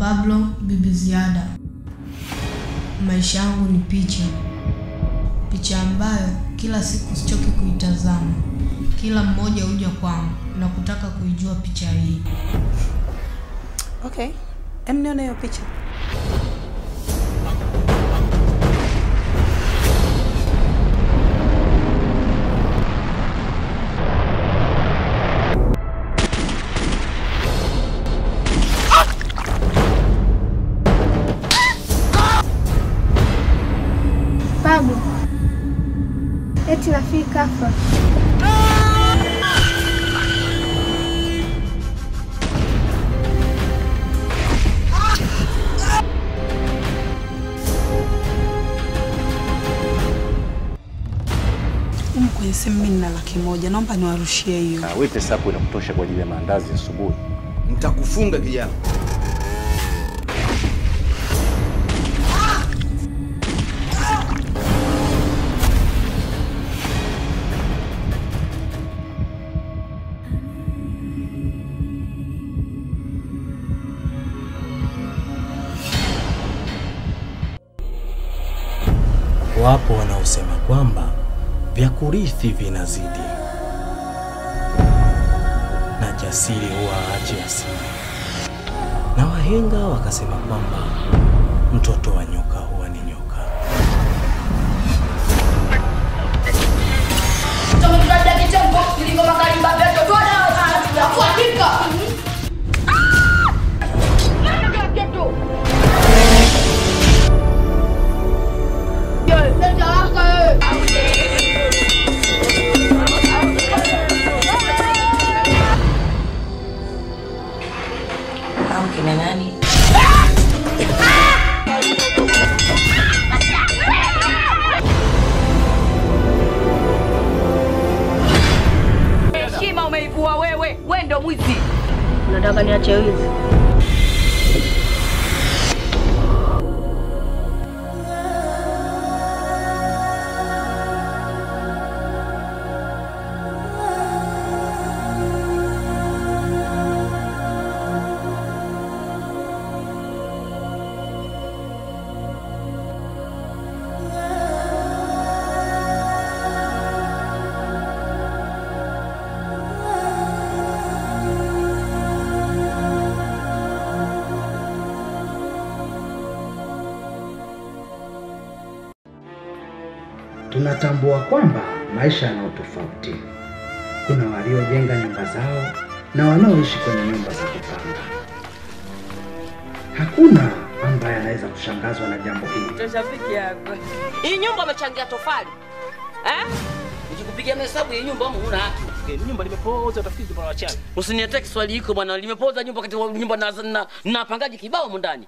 Pablo Bibi Ziada. Maisha yangu ni picha, picha ambayo kila siku sichoki kuitazama. Kila mmoja huja kwangu na kutaka kuijua picha hii. Okay, em nione hiyo picha. Babu, eti Rafiki kafa. Umu kwenye simu mimi nina laki moja, naomba niwarushie hiyo. Na wewe pesa yako inakutosha kwa ajili ya maandazi asubuhi. Nitakufunga kijana. Wapo wanaosema kwamba vya kurithi vinazidi na jasiri huwa aache asili, na wahenga wakasema kwamba mtoto wa nyoka huwa ni nyoka. Au kina nani? Heshima umeivua wewe, we ndo mwizi. Nataka niache wizi. Tunatambua kwamba maisha yana utofauti. Kuna waliojenga nyumba zao na wanaoishi kwenye nyumba za kupanga. Hakuna ambaye anaweza kushangazwa na jambo hili. Rafiki yako. Hii nyumba umechangia tofali. Eh? Nikikupigia mahesabu hii nyumba huna haki. Nyumba limepoza, utafikiri kuna wachawi. Usiniletee Kiswahili hiko bwana, limepoza nyumba kati nyumba na na, na pangaji kibao humu ndani.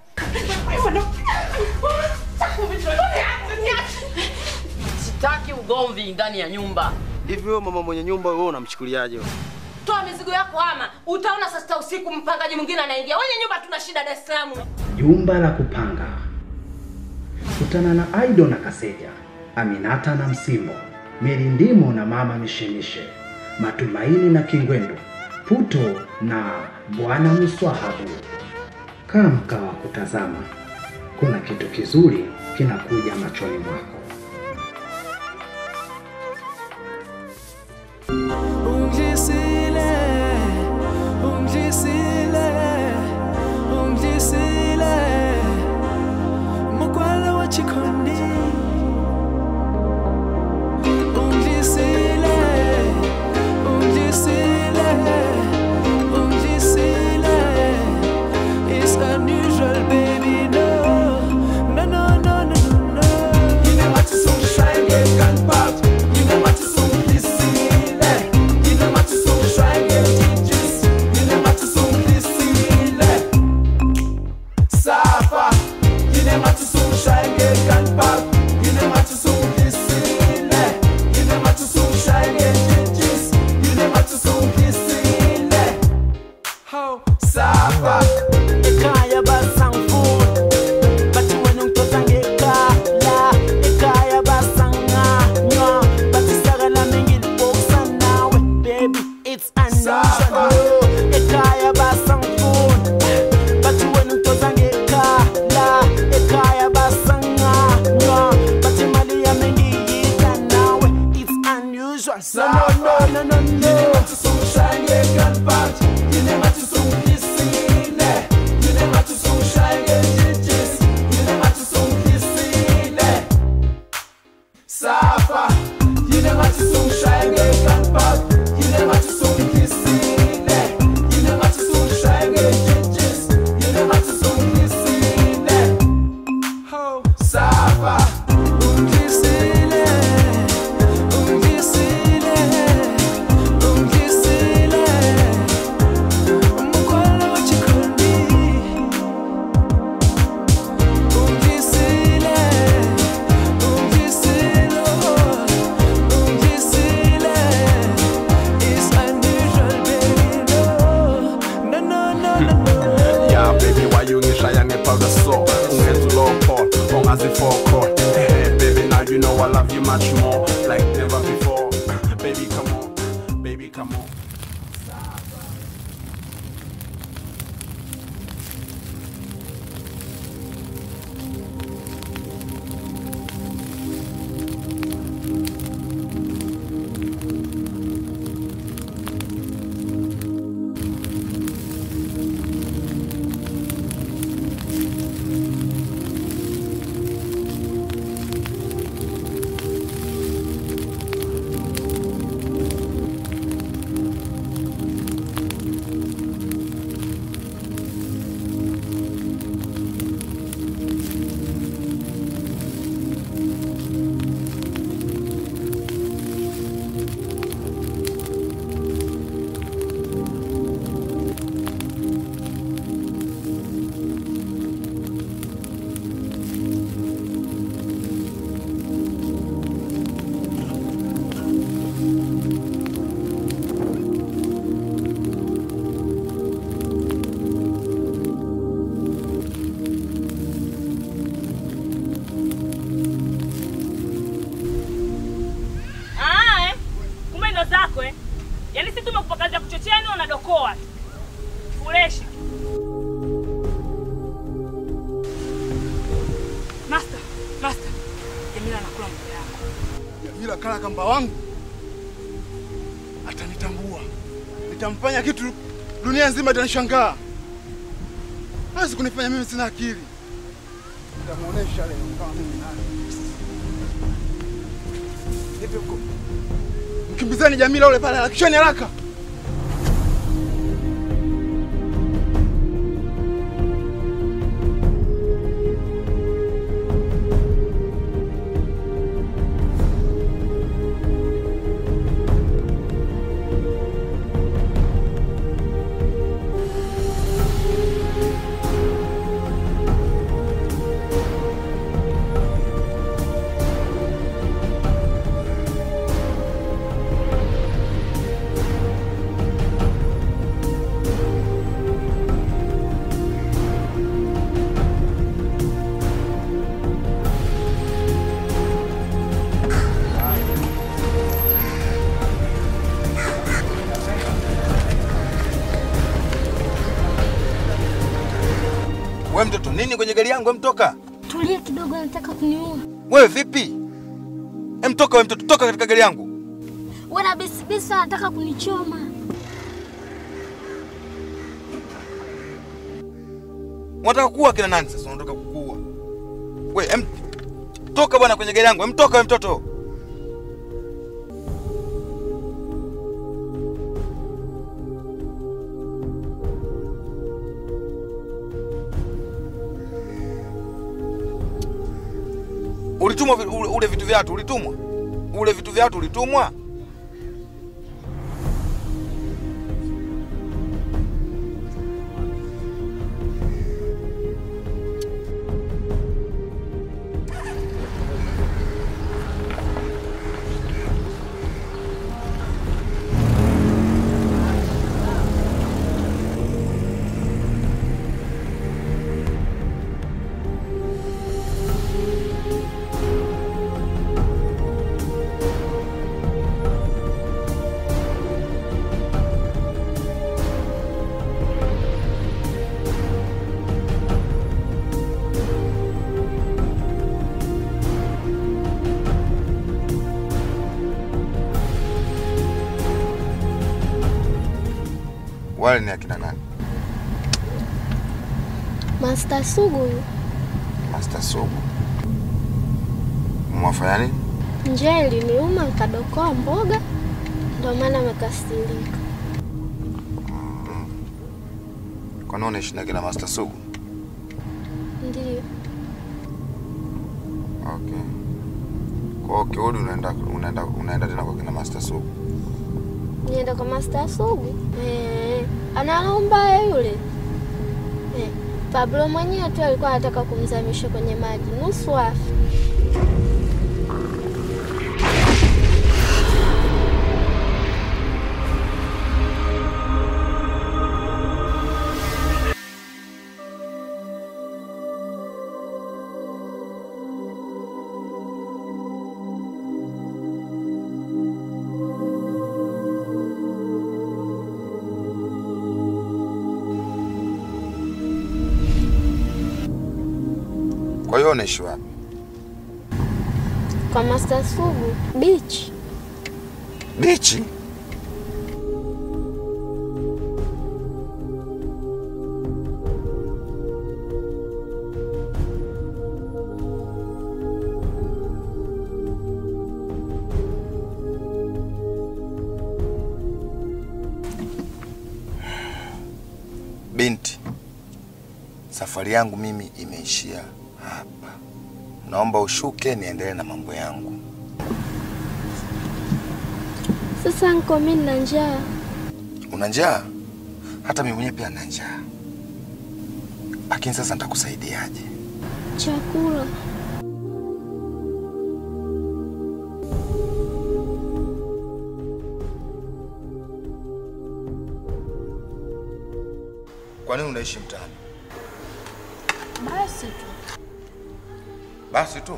Sitaki ugomvi ndani ya nyumba. Hivi wewe mama mwenye nyumba wewe unamchukuliaje wewe? Toa mizigo yako hama. Utaona saa sita usiku mpangaji mwingine anaingia. Wenye nyumba tuna shida Dar es Salaam. Jumba la kupanga. Kutana na Aido na Kaseja, Aminata na Msimbo, Mirindimo na Mama Mishemishe, Matumaini na Kingwendu, Puto na Bwana Mswahabu. Kaa mkaa wa kutazama, kuna kitu kizuri kinakuja machoni mwako. Ungisile, ungisile, ungisile, mukwala wa chikondi. Ungisile, ungisile, ungisile, it's unusual, baby, no, no, no, no, no, no, no. Yine maçı son şair kan pat, yine maçı son disile. Yine maçı son şair cicis, yine maçı son disile. Safa, yine maçı son şair kan pat, yine maçı son disile. Yine maçı son şair cicis, yine maçı son disile. Ho, Safa, ekaya basangfun, bati wenu mtoto ngekala, ekaya basanganywa, bati sagala mingili boksa nawe, baby, it's unusual. Ekaya basangfun, bati wenu mtoto ngekala. much more like never before. baby, come on, baby, come on. Ah, eh. Kumbe ndo zako eh. Yaani si tumekupa kazi ya kuchochea ni unadokoa. Fuleshi. Master, master. Jamila anakula mboga yako. Jamila kala kamba wangu atanitambua, nitamfanya kitu dunia nzima itanishangaa. Hawezi kunifanya mimi sina akili, nitamuonesha leo kama mimi nani. Hivi huko mkimbizeni Jamila ule pale, harakisheni haraka. We mtoto, nini kwenye gari yangu? Emtoka Tulia kidogo, anataka kuniua. wewe, vipi? Emtoka we mtoto, toka katika gari yangu. Wana bisibisi anataka kunichoma. Unataka kuua kina nani sasa? Unataka kukuua we? Em, toka bwana kwenye gari yangu. Emtoka we mtoto. Ulitumwa vi- ule, ule vitu vyatu ulitumwa, ule vitu vyatu ulitumwa. Wale ni akina nani? Master Sugu huyu. Master Sugu. Mwafanya nini? Njaa iliniuma nikadokoa mboga, ndio maana amekasirika. Kwa nini unaishi na kina Master Sugu? Ndiyo. Okay. Kwa hiyo ukirudi unaenda unaenda unaenda tena kwa kina Master Sugu. Nienda kwa Master Sugu. Eh, analomba yule. Eh, Pablo mwenyewe tu alikuwa anataka kumzamisha kwenye maji nusu afi. Kwa hiyo unaishi wapi? Kwa Master Sugu beach. Bichi? Binti, safari yangu mimi imeishia hapa. Naomba ushuke niendelee na mambo yangu. Sasa nko mimi nina njaa. Una njaa? Hata mimi mwenyewe pia nina njaa. Lakini sasa nitakusaidiaje? Chakula. Kwa nini unaishi mtaani? Basi tu. Basi tu.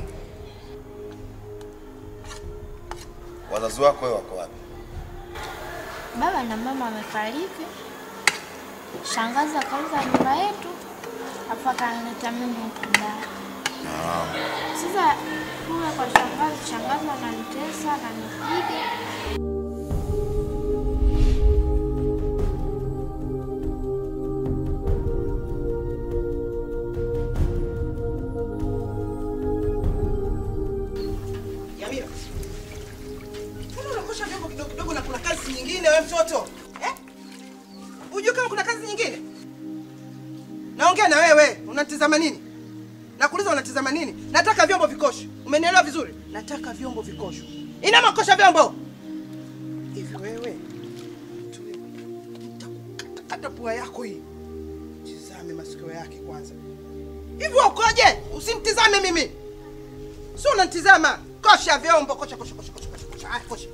Wazazi wako wewe wako wapi? Baba na mama wamefariki. Shangazi akauza nyumba yetu, afu akanileta mimi huku ndani. Sasa kule kwa shangazi, shangazi ananitesa, ananipiga. Yamira, mbona unakosha vyombo kidogo kidogo na kuna kazi nyingine wewe mtoto eh? Unajua kama kuna kazi nyingine? Naongea na wewe, unatizama nini? Nakuuliza unatizama nini? Nataka vyombo vikosho. Umenielewa vizuri? Nataka vyombo vikosho. Ina makosha vyombo. Hivi wewe tulia. Nitakukata pua yako hii. Tizame masikio yake kwanza. Hivi wewe ukoje? Usimtizame mimi. Sio unanitizama. Kosha vyombo, kosha kosha kosha kosha kosha. kosha. Haya, kosha.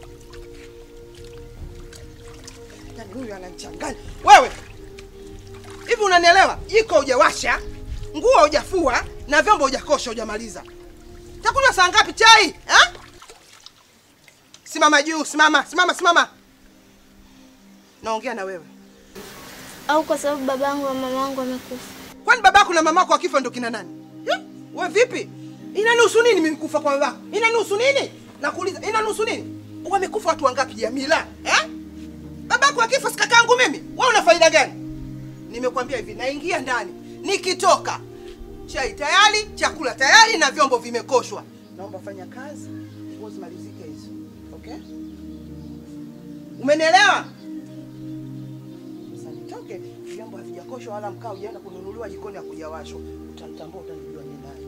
Yaani huyu ananichanganya. Wewe. Hivi unanielewa? Jiko hujawasha, nguo hujafua na vyombo hujakosha hujamaliza. Takunywa saa ngapi chai? Ha? Simama juu, simama, simama, simama. Naongea na wewe. Au kwa sababu babangu na mamangu wamekufa. Kwani babako na mamako wakifa ndo kina nani? Eh? We vipi? Inanihusu nini mimi kufa kwa babako? Inanihusu nini? Nakuuliza, inanihusu nini? Wamekufa watu wangapi Jamila? Eh? Babako akifa si kakaangu mimi. Wewe una faida gani? Nimekwambia hivi, naingia ndani. Nikitoka chai tayari, chakula tayari na vyombo vimekoshwa. Naomba fanya kazi, nguo zimalizike hizo. Okay? Umenielewa? Sasa nitoke, vyombo havijakoshwa wala mkaa hujaenda kununuliwa jikoni hakujawashwa. Utanitambua, utanijua ni nani.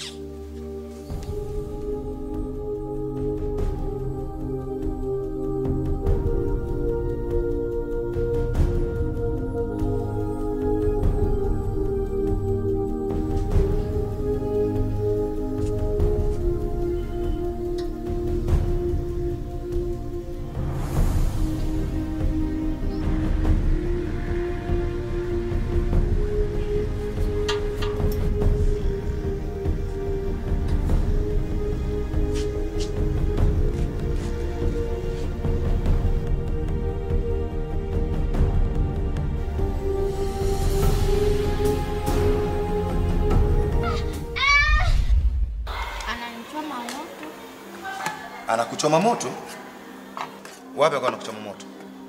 Ananichoma moto. Anakuchoma moto? Wapi kwa anakuchoma moto?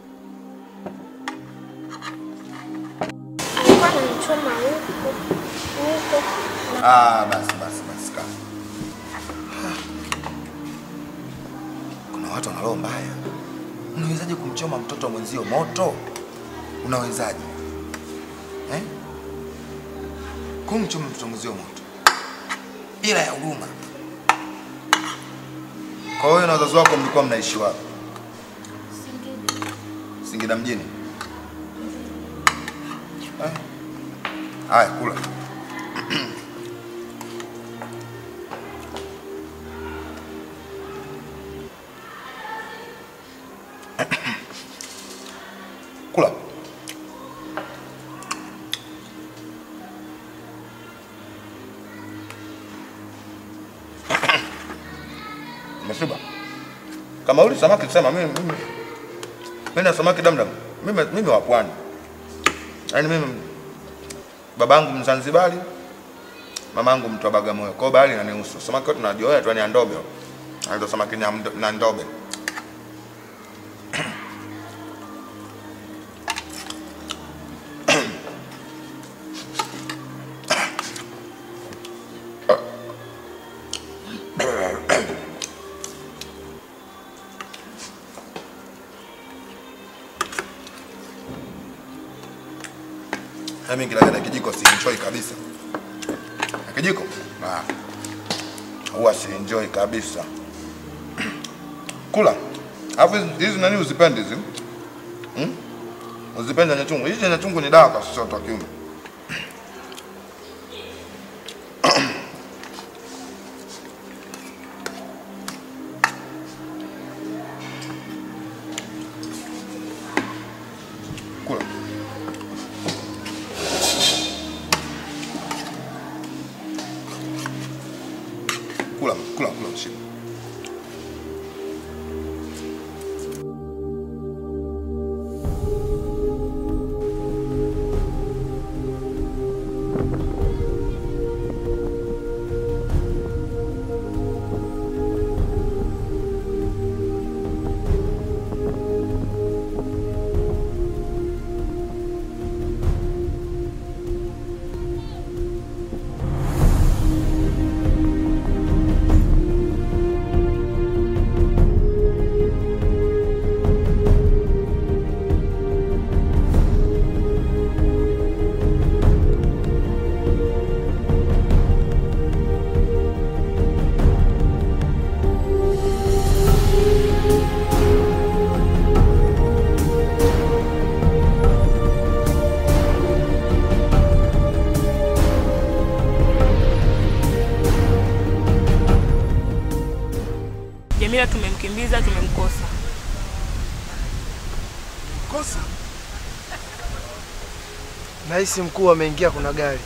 Alikuwa ananichoma huko. Huko. Ah, basi basi basi kaa. Kuna watu wana roho mbaya. Unawezaje kumchoma mtoto wa mwenzio moto? Unawezaje? Eh? Kumchoma mtoto wa mwenzio moto. Ila ya huruma. Kwa hiyo na wazazi wako mlikuwa mnaishi wapi? Singida mjini. Eh? Haya, kula. Kula. Umeshiba? Kama uli samaki sema mimi mimi mimi na samaki damdam. Mimi mimi wa pwani. Yaani mimi babangu Mzanzibari, Mamangu mtu wa Bagamoyo. Kwa hiyo bahari inanihusu. Samaki wote tunajua tu ni andobe. Anaitwa samaki ni amdo- na ndobe. Mimi kila na kijiko si enjoy kabisa. Na kijiko? Ah. Huwa si enjoy kabisa. Kula. Alafu hizi- hizi nani uzipendi hizi? Hmm? Uzipendi nyanya chungu. Hizi nyanya chungu ni dawa kwa sisi watu wa kiume. Kula. Kula, kula, kula mshika. Jamila tumemkimbiza, tumemkosa. Kosa. Nahisi mkuu ameingia, kuna gari.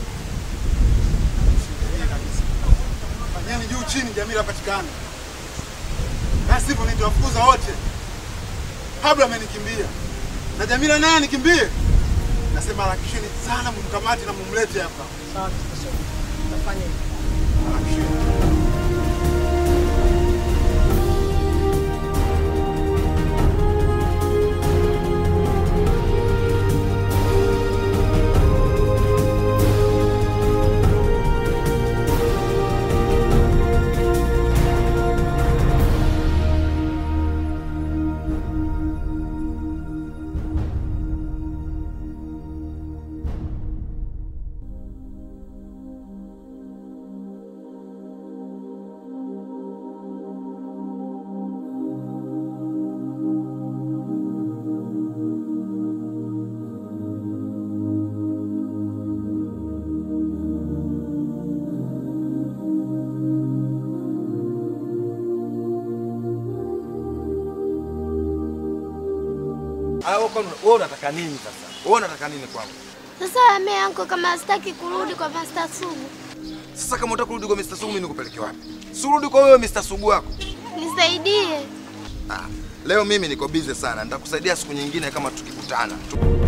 Fanyeni juu chini, Jamila apatikane, na sivyo nitawafukuza wote. Pablo amenikimbia na Jamila naye anikimbie. Nasema harakisheni sana, mumkamate na mumlete hapa. Sawa, tutafanya hivyo. Harakisheni. Ah, wewe kwani- wewe unataka nini sasa? Wewe unataka nini kwangu? Sasa ame yangu kama sitaki kurudi kwa Master Sugu, Sasa kama unataka kurudi kwa Mr. Sugu, mimi nikupeleke wapi? Si urudi kwa wewe Mr. Sugu wako. nisaidie. Ah, leo mimi niko busy sana. Nitakusaidia siku nyingine kama tukikutana. Tu-